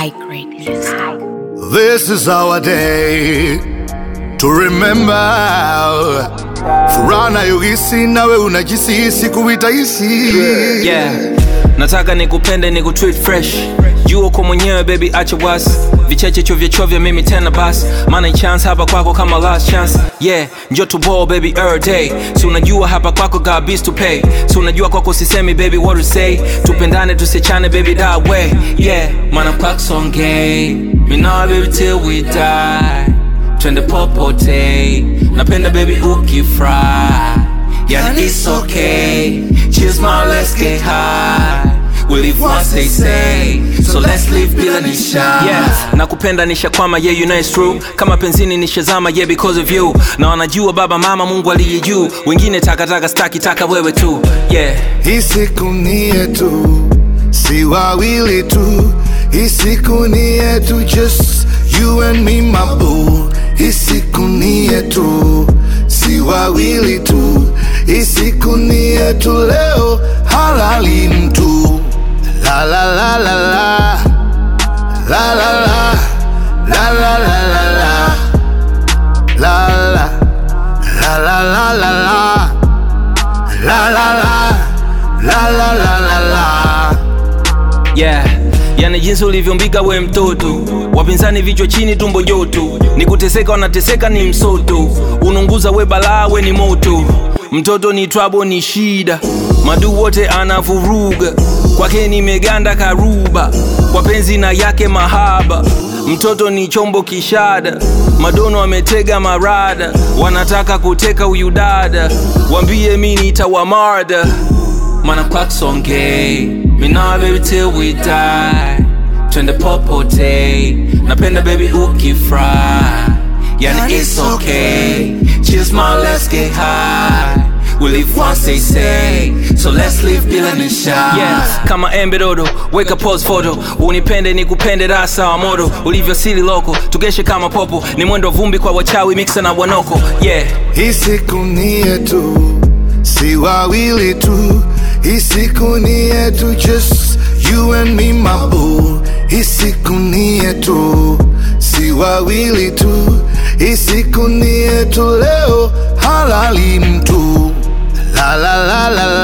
High grade music. This is our day to remember. Furaha nayohisi nawe unajisisi kuitaishi yeah. nataka nikupende nikutreat fresh jua uko mwenyewe baby acha wasi vicheche chovya chovya mimi tena basi maana chance hapa kwako kama last chance yeah njo to ball baby every day si unajua hapa kwako got bills to pay si unajua kwako sisemi baby what to say tupendane tusichane baby that way yeah maana kwako songay me now baby till we die twende popote napenda baby ukifry yeah it's okay cheers my let's get high We live once they say So let's live bila nisha yeah. Nakupenda nishakwama yeah you know it's true Kama penzini nishazama yeah because of you Na wanajua baba mama mungu aliye juu Wengine takataka staki taka wewe tu yeah Hii siku ni yetu, si wawili tu. Hii siku ni yetu, just you and me my boo. Hii siku ni yetu, si wawili tu. Hii siku ni yetu, leo halali mtu. La la la la la la la la la la la la la la la la la la la la La la la la la la la la yeah yani jinsi ulivyombiga we mtoto wapinzani vichwa chini tumbo joto ni kuteseka wanateseka ni msoto ununguza we balaa we ni moto mtoto ni twabo ni shida madu wote anavuruga kwake nimeganda karuba kwa penzi na yake mahaba mtoto ni chombo kishada madono ametega marada wanataka kuteka huyu dada wambie mi nitawamarda mana kwaksongei mina baby till we die twende popote napenda baby ukifry yani it's okay cheers my let's get high We live once they say So let's live bila nisha yeah. Kama embe dodo Weka pose photo Unipende nikupende rasa wa moto Ulivyosili loko Tugeshe kama popo Ni mwendo vumbi kwa wachawi Mixa na wanoko Yeah Hii siku ni yetu, si wawili tu. Hii siku ni yetu, just you and me my boo. Hii siku ni yetu, si wawili tu. Hii siku ni yetu, leo halali mtu. La la la la la